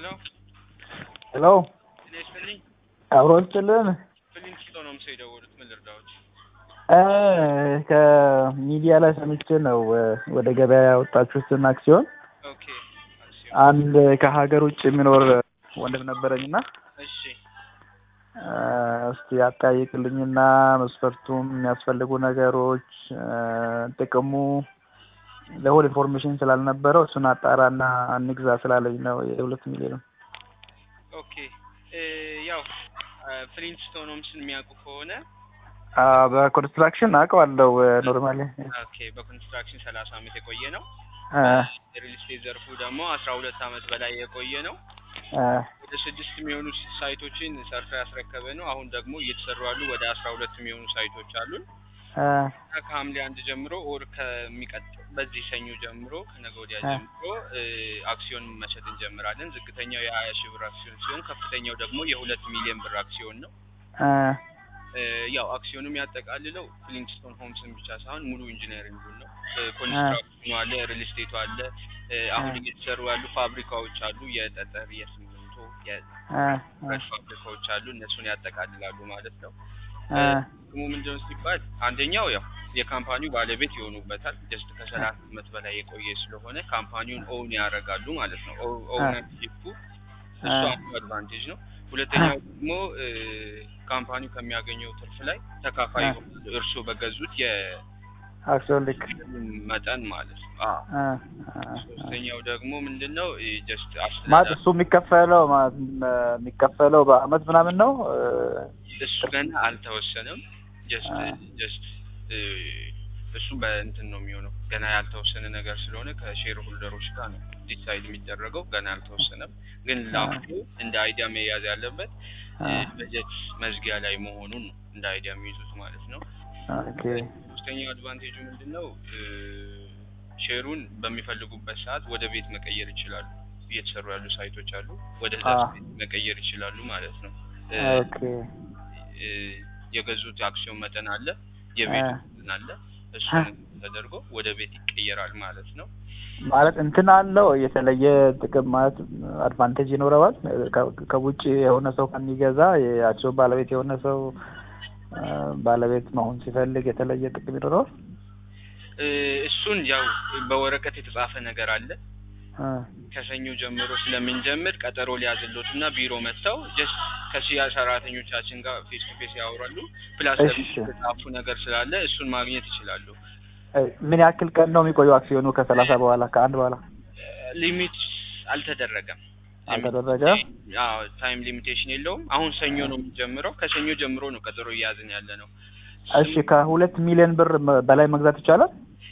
ሄሎ ሄሎ ጤና ይስጥልኝ። አብሮ ይስጥልን። ፊሊንግስቶ ነው ምሰው የደወሉት። ምን ልርዳዎች? እ ከሚዲያ ላይ ሰምቼ ነው እ ወደ ገበያ ያወጣችሁትን አክሲዮን ኦኬ አክሲዮን። አንድ ከሀገር ውጭ የሚኖር ወንድም ነበረኝና እሺ እ እስቲ አጠያይቅልኝና መስፈርቱም የሚያስፈልጉ ነገሮች እ ጥቅሙ ለሁል ኢንፎርሜሽን ስላልነበረው እሱን አጣራና እንግዛ ስላለኝ ነው የሁለት ሚሊዮን ኦኬ እ ያው ፍሊንግስቶ ነው ምስል የሚያውቁ ከሆነ አ በኮንስትራክሽን አውቀዋለሁ ኖርማሊ ኦኬ በኮንስትራክሽን ሰላሳ አመት የቆየ ነው። እ የሪል ስቴት ዘርፉ ደግሞ አስራ ሁለት አመት በላይ የቆየ ነው። እ ወደ ስድስት የሚሆኑ ሳይቶችን ሰርቶ ያስረከበ ነው። አሁን ደግሞ እየተሰሩ ያሉ ወደ አስራ ሁለት የሚሆኑ ሳይቶች አሉን። እ እና ከሐምሌ አንድ ጀምሮ ኦር ከሚቀጥለው በዚህ ሰኞ ጀምሮ ከነገ ወዲያ እ ጀምሮ እ አክሲዮን መሸጥ እንጀምራለን። ዝቅተኛው የሀያ ሺህ ብር አክሲዮን ሲሆን ከፍተኛው ደግሞ የሁለት ሚሊዮን ብር አክሲዮን ነው። እ እ ያው አክሲዮኑ የሚያጠቃልለው ፍሊንግስቶን ሆምስን ብቻ ሳይሆን ሙሉ ኢንጂነሪንጉን ነው። እ ኮንስትራክሽኑ አለ፣ ሪል ስቴቱ አለ። እ አሁን እ እየተሰሩ ያሉ ፋብሪካዎች አሉ። የጠጠር፣ የሲሚንቶ፣ እ የብረት ፋብሪካዎች አሉ። እነሱን ያጠቃልላሉ ማለት ነው። እ ጥቅሙ ምንድነው ሲባል አንደኛው ያው የካምፓኒው ባለቤት ይሆኑበታል። ጀስት ከሰላሳ አመት በላይ የቆየ ስለሆነ ካምፓኒውን ኦውን ያደርጋሉ ማለት ነው። ኦውነርሺፑ እሱ አንዱ አድቫንቴጅ ነው። ሁለተኛው ደግሞ እ ካምፓኒው ከሚያገኘው ትርፍ ላይ ተካፋይ ይሆናሉ እርስዎ በገዙት አክሲዮን ልክ የመጠን ማለት ነው። አዎ። እ እ ሶስተኛው ደግሞ ምንድነው ጀስት ማለት አስተዳደር እሱ የሚከፈለው ማለት የሚከፈለው በአመት ምናምን ነው እ እሱ ገና አልተወሰነም። ጀስት ጀስት እሱ በእንትን ነው የሚሆነው ገና ያልተወሰነ ነገር ስለሆነ ከሼር ሆልደሮች ጋር ነው ዲሳይድ የሚደረገው። ገና አልተወሰነም። ግን ለአሁኑ እንደ አይዲያ መያዝ ያለበት እ በጀት መዝጊያ ላይ መሆኑን ነው እንደ አይዲያ የሚይዙት ማለት ነው። ኦኬ ሶስተኛው አድቫንቴጁ ምንድን ነው? እ ሼሩን በሚፈልጉበት ሰዓት ወደ ቤት መቀየር ይችላሉ። እየተሰሩ ያሉ ሳይቶች አሉ። ወደ አ ቤት መቀየር ይችላሉ ማለት ነው። እ ኦኬ እ የገዙት አክሲዮን መጠን አለ፣ እ የቤቱ መጠን አለ። እሱን ተደርጎ ወደ ቤት ይቀየራል ማለት ነው። ማለት እንትን አለው የተለየ ጥቅም ማለት አድቫንቴጅ ይኖረዋል ከ- ከውጭ የሆነ ሰው ከሚገዛ የአክሲዮን ባለቤት የሆነ ሰው እ ባለቤት መሆን ሲፈልግ የተለየ ጥቅም ይኖረዋል። እ እሱን ያው በወረቀት የተጻፈ ነገር አለ። እ ከሰኞ ጀምሮ ስለምንጀምር ቀጠሮ ሊያዝሎት እና ቢሮ መጥተው ጀስት ከሽያጭ ሰራተኞቻችን ጋር ፌስ ቱ ፌስ ያወራሉ። ፕላስ እሺ ደግሞ የተጻፉ ነገር ስላለ እሱን ማግኘት ይችላሉ። እ ምን ያክል ቀን ነው የሚቆየው አክሲዮኑ ከሰላሳ በኋላ ከአንድ በኋላ ሊሚት አልተደረገም። አልተደረገ? አዎ ታይም ሊሚቴሽን የለውም። አሁን ሰኞ ነው የሚጀምረው። ከሰኞ ጀምሮ ነው ቀጠሮ እያያዝን ያለ ነው። እሺ ከሁለት ሚሊዮን ብር መ- በላይ መግዛት ይቻላል?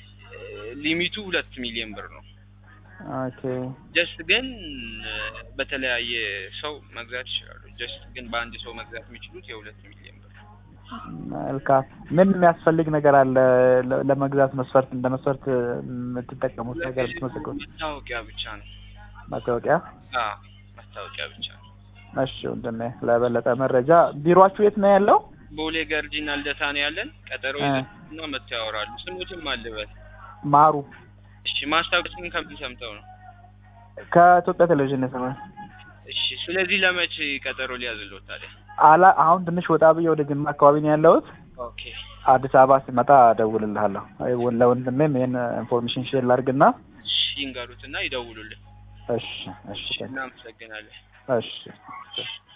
ሊሚቱ ሁለት ሚሊዮን ብር ነው። ኦኬ ጀስት ግን እ በተለያየ ሰው መግዛት ይችላሉ። ጀስት ግን በአንድ ሰው መግዛት የሚችሉት የሁለት ሚሊዮን ብር ነው። መልካም። ምን የሚያስፈልግ ነገር አለ ለ- ለመግዛት መስፈርት እንደ መስፈርት የምትጠቀሙት ነገር ብትመሰክሩ? መታወቂያ ብቻ ነው። ማስታወቂያ? አዎ መታወቂያ ብቻ ነው። እሺ ወንድሜ፣ ለበለጠ መረጃ ቢሮአችሁ የት ነው ያለው? ቦሌ ገርጂና ልደታ ነው ያለን። ቀጠሮ እ ይዘና መጥተው ያወራሉ። ስሙትም አልበል። ማሩ እሺ ማስታወቂያውን ከምን ሰምተው ነው? ከኢትዮጵያ ቴሌቪዥን የሰማሁት። እሺ ስለዚህ ለመቼ ቀጠሮ ሊያዝልዎት ታዲያ? አላ አሁን ትንሽ ወጣ ብዬ ወደ ጅማ አካባቢ ነው ያለሁት። ኦኬ አዲስ አበባ ሲመጣ እደውልልሃለሁ። አይ ወ- ለወንድሜም ይሄን ኢንፎርሜሽን ሼር ላድርግና። እሺ ይንገሩትና ይደውሉልን። እሺ እሺ እሺ እናመሰግናለን። እሺ